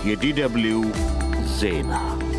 የዲደብልዩ ዜና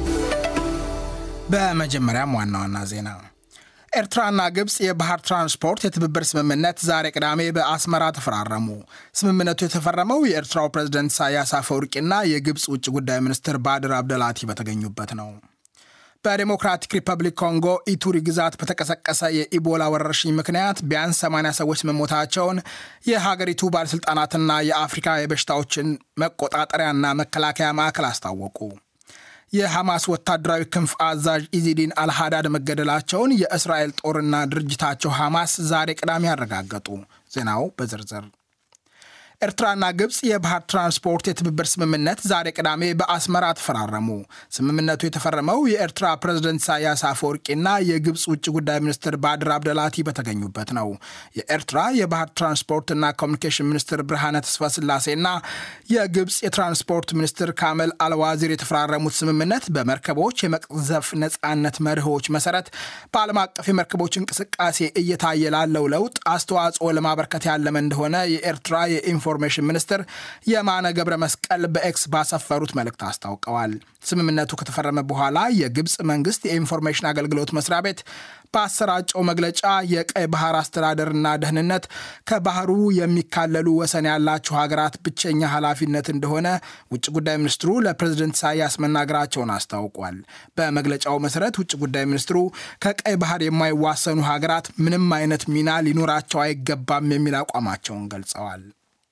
በመጀመሪያም ዋና ዋና ዜና ኤርትራና ግብፅ የባህር ትራንስፖርት የትብብር ስምምነት ዛሬ ቅዳሜ በአስመራ ተፈራረሙ። ስምምነቱ የተፈረመው የኤርትራው ፕሬዝደንት ኢሳያስ አፈወርቂና የግብፅ ውጭ ጉዳይ ሚኒስትር ባድር አብደላቲ በተገኙበት ነው። በዴሞክራቲክ ሪፐብሊክ ኮንጎ ኢቱሪ ግዛት በተቀሰቀሰ የኢቦላ ወረርሽኝ ምክንያት ቢያንስ 80 ሰዎች መሞታቸውን የሀገሪቱ ባለሥልጣናትና የአፍሪካ የበሽታዎችን መቆጣጠሪያና መከላከያ ማዕከል አስታወቁ። የሐማስ ወታደራዊ ክንፍ አዛዥ ኢዚዲን አልሃዳድ መገደላቸውን የእስራኤል ጦርና ድርጅታቸው ሐማስ ዛሬ ቅዳሜ ያረጋገጡ። ዜናው በዝርዝር ኤርትራና ግብፅ የባህር ትራንስፖርት የትብብር ስምምነት ዛሬ ቅዳሜ በአስመራ ተፈራረሙ። ስምምነቱ የተፈረመው የኤርትራ ፕሬዝደንት ኢሳያስ አፈወርቂና የግብፅ ውጭ ጉዳይ ሚኒስትር ባድር አብደላቲ በተገኙበት ነው። የኤርትራ የባህር ትራንስፖርትና ኮሚኒኬሽን ሚኒስትር ብርሃነ ተስፋ ስላሴና የግብፅ የትራንስፖርት ሚኒስትር ካመል አልዋዚር የተፈራረሙት ስምምነት በመርከቦች የመቅዘፍ ነፃነት መርሆች መሰረት በዓለም አቀፍ የመርከቦች እንቅስቃሴ እየታየ ላለው ለውጥ አስተዋጽኦ ለማበርከት ያለመ እንደሆነ የኤርትራ የኢንፎ ኢንፎርሜሽን ሚኒስትር የማነ ገብረ መስቀል በኤክስ ባሰፈሩት መልእክት አስታውቀዋል። ስምምነቱ ከተፈረመ በኋላ የግብፅ መንግስት የኢንፎርሜሽን አገልግሎት መስሪያ ቤት በአሰራጨው መግለጫ የቀይ ባህር አስተዳደርና ደህንነት ከባህሩ የሚካለሉ ወሰን ያላቸው ሀገራት ብቸኛ ኃላፊነት እንደሆነ ውጭ ጉዳይ ሚኒስትሩ ለፕሬዝደንት ኢሳያስ መናገራቸውን አስታውቋል። በመግለጫው መሰረት ውጭ ጉዳይ ሚኒስትሩ ከቀይ ባህር የማይዋሰኑ ሀገራት ምንም አይነት ሚና ሊኖራቸው አይገባም የሚል አቋማቸውን ገልጸዋል።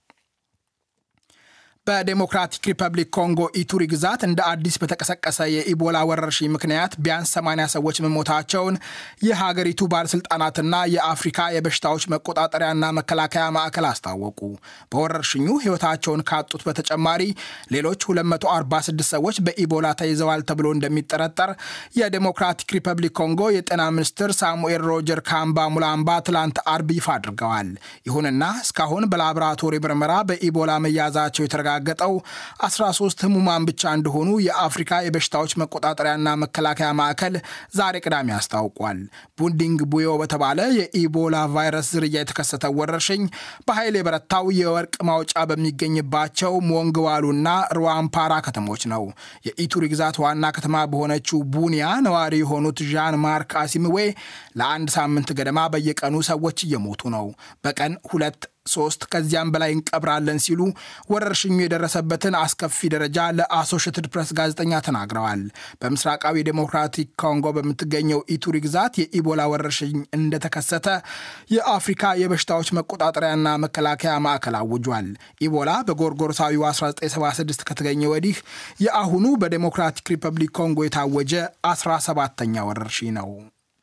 በዴሞክራቲክ ሪፐብሊክ ኮንጎ ኢቱሪ ግዛት እንደ አዲስ በተቀሰቀሰ የኢቦላ ወረርሽኝ ምክንያት ቢያንስ 80 ሰዎች መሞታቸውን የሀገሪቱ ባለሥልጣናትና የአፍሪካ የበሽታዎች መቆጣጠሪያና መከላከያ ማዕከል አስታወቁ። በወረርሽኙ ሕይወታቸውን ካጡት በተጨማሪ ሌሎች 246 ሰዎች በኢቦላ ተይዘዋል ተብሎ እንደሚጠረጠር የዴሞክራቲክ ሪፐብሊክ ኮንጎ የጤና ሚኒስትር ሳሙኤል ሮጀር ካምባ ሙላምባ ትላንት አርብ ይፋ አድርገዋል። ይሁንና እስካሁን በላቦራቶሪ ምርመራ በኢቦላ መያዛቸው የተረጋ ገጠው 13 ህሙማን ብቻ እንደሆኑ የአፍሪካ የበሽታዎች መቆጣጠሪያና መከላከያ ማዕከል ዛሬ ቅዳሜ አስታውቋል። ቡንዲንግ ቡዮ በተባለ የኢቦላ ቫይረስ ዝርያ የተከሰተው ወረርሽኝ በኃይል የበረታው የወርቅ ማውጫ በሚገኝባቸው ሞንግዋሉና ሩዋምፓራ ከተሞች ነው። የኢቱሪ ግዛት ዋና ከተማ በሆነችው ቡኒያ ነዋሪ የሆኑት ዣን ማርክ አሲምዌ ለአንድ ሳምንት ገደማ በየቀኑ ሰዎች እየሞቱ ነው። በቀን ሁለት ሶስት ከዚያም በላይ እንቀብራለን ሲሉ ወረርሽኙ የደረሰበትን አስከፊ ደረጃ ለአሶሽትድ ፕሬስ ጋዜጠኛ ተናግረዋል። በምስራቃዊ ዴሞክራቲክ ኮንጎ በምትገኘው ኢቱሪ ግዛት የኢቦላ ወረርሽኝ እንደተከሰተ የአፍሪካ የበሽታዎች መቆጣጠሪያና መከላከያ ማዕከል አውጇል። ኢቦላ በጎርጎሮሳዊው 1976 ከተገኘ ወዲህ የአሁኑ በዴሞክራቲክ ሪፐብሊክ ኮንጎ የታወጀ 17ተኛ ወረርሽኝ ነው።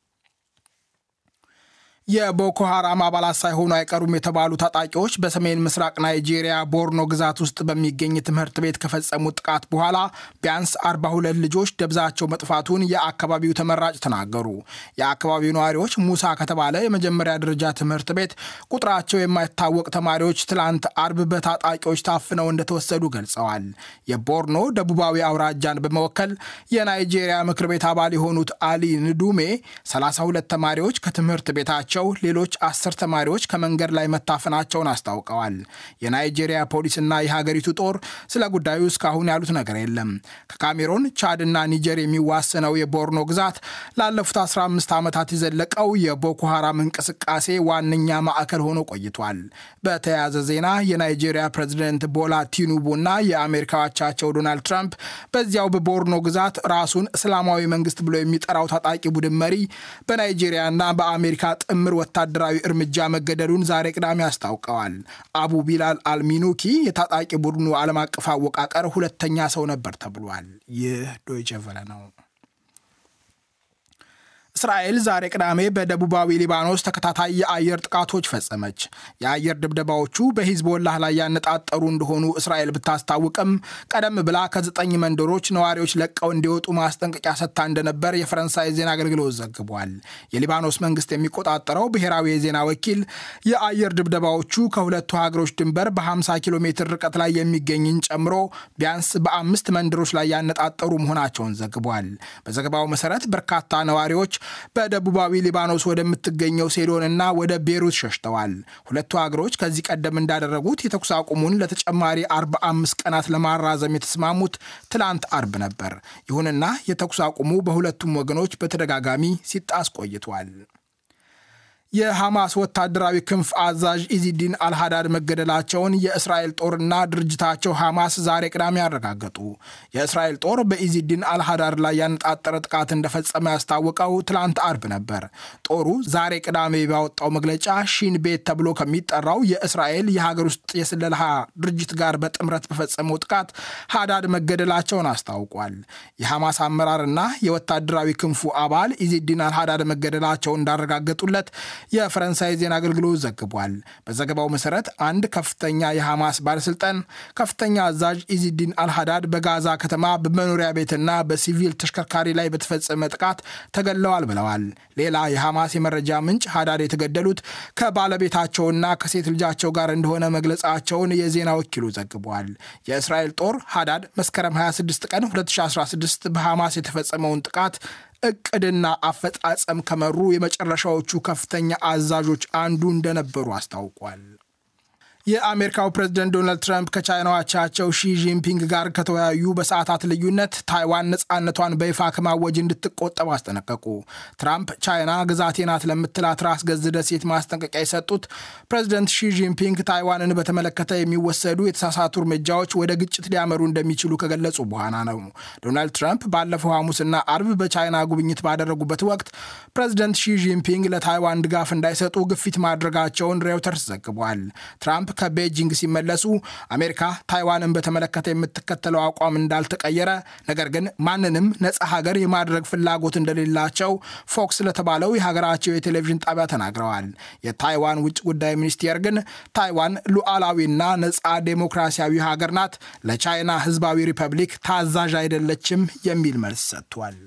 የቦኮ ሐራም አባላት ሳይሆኑ አይቀሩም የተባሉ ታጣቂዎች በሰሜን ምስራቅ ናይጄሪያ ቦርኖ ግዛት ውስጥ በሚገኝ ትምህርት ቤት ከፈጸሙት ጥቃት በኋላ ቢያንስ 42 ልጆች ደብዛቸው መጥፋቱን የአካባቢው ተመራጭ ተናገሩ። የአካባቢው ነዋሪዎች ሙሳ ከተባለ የመጀመሪያ ደረጃ ትምህርት ቤት ቁጥራቸው የማይታወቅ ተማሪዎች ትላንት አርብ በታጣቂዎች ታፍነው እንደተወሰዱ ገልጸዋል። የቦርኖ ደቡባዊ አውራጃን በመወከል የናይጄሪያ ምክር ቤት አባል የሆኑት አሊ ንዱሜ 32 ተማሪዎች ከትምህርት ቤታቸው ሌሎች አስር ተማሪዎች ከመንገድ ላይ መታፈናቸውን አስታውቀዋል። የናይጄሪያ ፖሊስና የሀገሪቱ ጦር ስለ ጉዳዩ እስካሁን ያሉት ነገር የለም። ከካሜሮን ቻድና ኒጀር የሚዋሰነው የቦርኖ ግዛት ላለፉት 15 ዓመታት የዘለቀው የቦኮ ሐራም እንቅስቃሴ ዋነኛ ማዕከል ሆኖ ቆይቷል። በተያያዘ ዜና የናይጄሪያ ፕሬዚደንት ቦላ ቲኑቡና የአሜሪካ አቻቸው ዶናልድ ትራምፕ በዚያው በቦርኖ ግዛት ራሱን እስላማዊ መንግስት ብሎ የሚጠራው ታጣቂ ቡድን መሪ በናይጄሪያና በአሜሪካ ጥምር ወታደራዊ እርምጃ መገደሉን ዛሬ ቅዳሜ አስታውቀዋል። አቡ ቢላል አልሚኑኪ የታጣቂ ቡድኑ ዓለም አቀፍ አወቃቀር ሁለተኛ ሰው ነበር ተብሏል። ይህ ዶይቼ ቬለ ነው። እስራኤል ዛሬ ቅዳሜ በደቡባዊ ሊባኖስ ተከታታይ የአየር ጥቃቶች ፈጸመች። የአየር ድብደባዎቹ በሂዝቦላህ ላይ ያነጣጠሩ እንደሆኑ እስራኤል ብታስታውቅም ቀደም ብላ ከዘጠኝ መንደሮች ነዋሪዎች ለቀው እንዲወጡ ማስጠንቀቂያ ሰጥታ እንደነበር የፈረንሳይ ዜና አገልግሎት ዘግቧል። የሊባኖስ መንግስት የሚቆጣጠረው ብሔራዊ የዜና ወኪል የአየር ድብደባዎቹ ከሁለቱ ሀገሮች ድንበር በ50 ኪሎ ሜትር ርቀት ላይ የሚገኝን ጨምሮ ቢያንስ በአምስት መንደሮች ላይ ያነጣጠሩ መሆናቸውን ዘግቧል። በዘገባው መሰረት በርካታ ነዋሪዎች በደቡባዊ ሊባኖስ ወደምትገኘው ሴዶንና ወደ ቤሩት ሸሽተዋል። ሁለቱ ሀገሮች ከዚህ ቀደም እንዳደረጉት የተኩስ አቁሙን ለተጨማሪ 45 ቀናት ለማራዘም የተስማሙት ትላንት አርብ ነበር። ይሁንና የተኩስ አቁሙ በሁለቱም ወገኖች በተደጋጋሚ ሲጣስ ቆይቷል። የሐማስ ወታደራዊ ክንፍ አዛዥ ኢዚዲን አልሃዳድ መገደላቸውን የእስራኤል ጦርና ድርጅታቸው ሐማስ ዛሬ ቅዳሜ አረጋገጡ። የእስራኤል ጦር በኢዚዲን አልሃዳድ ላይ ያነጣጠረ ጥቃት እንደፈጸመ ያስታወቀው ትላንት አርብ ነበር። ጦሩ ዛሬ ቅዳሜ ባወጣው መግለጫ ሺን ቤት ተብሎ ከሚጠራው የእስራኤል የሀገር ውስጥ የስለላ ድርጅት ጋር በጥምረት በፈጸመው ጥቃት ሃዳድ መገደላቸውን አስታውቋል። የሐማስ አመራርና የወታደራዊ ክንፉ አባል ኢዚዲን አልሃዳድ መገደላቸውን እንዳረጋገጡለት የፈረንሳይ ዜና አገልግሎት ዘግቧል። በዘገባው መሰረት አንድ ከፍተኛ የሐማስ ባለስልጣን ከፍተኛ አዛዥ ኢዚዲን አልሃዳድ በጋዛ ከተማ በመኖሪያ ቤትና በሲቪል ተሽከርካሪ ላይ በተፈጸመ ጥቃት ተገድለዋል ብለዋል። ሌላ የሐማስ የመረጃ ምንጭ ሃዳድ የተገደሉት ከባለቤታቸውና ከሴት ልጃቸው ጋር እንደሆነ መግለጻቸውን የዜና ወኪሉ ዘግቧል። የእስራኤል ጦር ሃዳድ መስከረም 26 ቀን 2016 በሐማስ የተፈጸመውን ጥቃት እቅድና አፈጻጸም ከመሩ የመጨረሻዎቹ ከፍተኛ አዛዦች አንዱ እንደነበሩ አስታውቋል። የአሜሪካው ፕሬዝደንት ዶናልድ ትራምፕ ከቻይናው አቻቸው ሺ ጂንፒንግ ጋር ከተወያዩ በሰዓታት ልዩነት ታይዋን ነፃነቷን በይፋ ከማወጅ እንድትቆጠብ አስጠነቀቁ። ትራምፕ ቻይና ግዛቴ ናት ለምትላት ራስ ገዝ ደሴት ማስጠንቀቂያ የሰጡት ፕሬዝደንት ሺ ጂንፒንግ ታይዋንን በተመለከተ የሚወሰዱ የተሳሳቱ እርምጃዎች ወደ ግጭት ሊያመሩ እንደሚችሉ ከገለጹ በኋላ ነው። ዶናልድ ትራምፕ ባለፈው ሐሙስና አርብ በቻይና ጉብኝት ባደረጉበት ወቅት ፕሬዝደንት ሺ ጂንፒንግ ለታይዋን ድጋፍ እንዳይሰጡ ግፊት ማድረጋቸውን ሬውተርስ ዘግቧል። ትራምፕ ከቤጂንግ ሲመለሱ አሜሪካ ታይዋንን በተመለከተ የምትከተለው አቋም እንዳልተቀየረ፣ ነገር ግን ማንንም ነፃ ሀገር የማድረግ ፍላጎት እንደሌላቸው ፎክስ ለተባለው የሀገራቸው የቴሌቪዥን ጣቢያ ተናግረዋል። የታይዋን ውጭ ጉዳይ ሚኒስቴር ግን ታይዋን ሉዓላዊና ነፃ ዴሞክራሲያዊ ሀገር ናት፣ ለቻይና ሕዝባዊ ሪፐብሊክ ታዛዥ አይደለችም የሚል መልስ ሰጥቷል።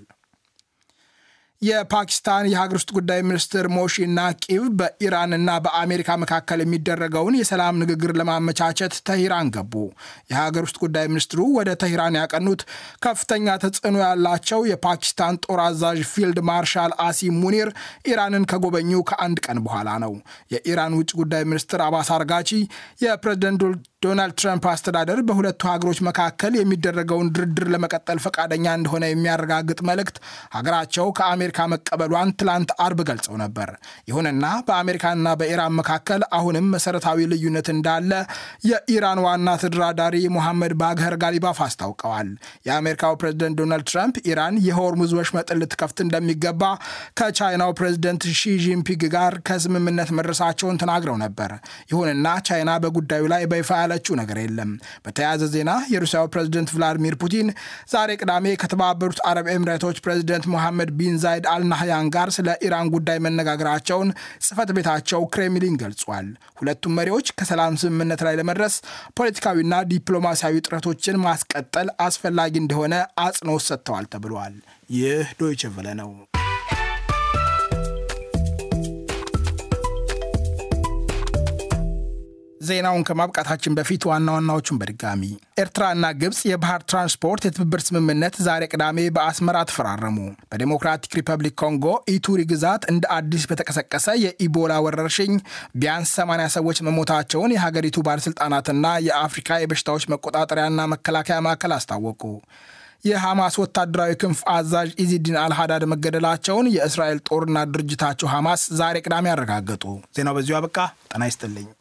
የፓኪስታን የሀገር ውስጥ ጉዳይ ሚኒስትር ሞሺ ናቂብ በኢራንና በአሜሪካ መካከል የሚደረገውን የሰላም ንግግር ለማመቻቸት ተሂራን ገቡ። የሀገር ውስጥ ጉዳይ ሚኒስትሩ ወደ ተሂራን ያቀኑት ከፍተኛ ተጽዕኖ ያላቸው የፓኪስታን ጦር አዛዥ ፊልድ ማርሻል አሲም ሙኒር ኢራንን ከጎበኙ ከአንድ ቀን በኋላ ነው። የኢራን ውጭ ጉዳይ ሚኒስትር አባስ አርጋቺ የፕሬዝደንት ዶናልድ ትራምፕ አስተዳደር በሁለቱ ሀገሮች መካከል የሚደረገውን ድርድር ለመቀጠል ፈቃደኛ እንደሆነ የሚያረጋግጥ መልእክት ሀገራቸው ከአሜሪካ መቀበሏን ትላንት አርብ ገልጸው ነበር። ይሁንና በአሜሪካና በኢራን መካከል አሁንም መሰረታዊ ልዩነት እንዳለ የኢራን ዋና ተደራዳሪ ሞሐመድ ባግኸር ጋሊባፍ አስታውቀዋል። የአሜሪካው ፕሬዝደንት ዶናልድ ትራምፕ ኢራን የሆርሙዝ ወሽመጥን ልትከፍት እንደሚገባ ከቻይናው ፕሬዝደንት ሺ ጂንፒንግ ጋር ከስምምነት መድረሳቸውን ተናግረው ነበር። ይሁንና ቻይና በጉዳዩ ላይ በይፋ ያለችው ነገር የለም። በተያያዘ ዜና የሩሲያው ፕሬዝደንት ቭላዲሚር ፑቲን ዛሬ ቅዳሜ ከተባበሩት አረብ ኤምሬቶች ፕሬዝደንት ሞሐመድ ቢን ዛይድ አልናህያን ጋር ስለ ኢራን ጉዳይ መነጋገራቸውን ጽህፈት ቤታቸው ክሬምሊን ገልጿል። ሁለቱም መሪዎች ከሰላም ስምምነት ላይ ለመድረስ ፖለቲካዊና ዲፕሎማሲያዊ ጥረቶችን ማስቀጠል አስፈላጊ እንደሆነ አጽንኦት ሰጥተዋል ተብሏል። ይህ ዶይቼ ቬለ ነው። ዜናውን ከማብቃታችን በፊት ዋና ዋናዎቹን በድጋሚ ኤርትራና ግብፅ የባህር ትራንስፖርት የትብብር ስምምነት ዛሬ ቅዳሜ በአስመራ ተፈራረሙ። በዴሞክራቲክ ሪፐብሊክ ኮንጎ ኢቱሪ ግዛት እንደ አዲስ በተቀሰቀሰ የኢቦላ ወረርሽኝ ቢያንስ 80 ሰዎች መሞታቸውን የሀገሪቱ ባለሥልጣናትና የአፍሪካ የበሽታዎች መቆጣጠሪያና መከላከያ ማዕከል አስታወቁ። የሐማስ ወታደራዊ ክንፍ አዛዥ ኢዚዲን አልሃዳድ መገደላቸውን የእስራኤል ጦርና ድርጅታቸው ሐማስ ዛሬ ቅዳሜ አረጋገጡ። ዜናው በዚሁ አበቃ። ጤና ይስጥልኝ።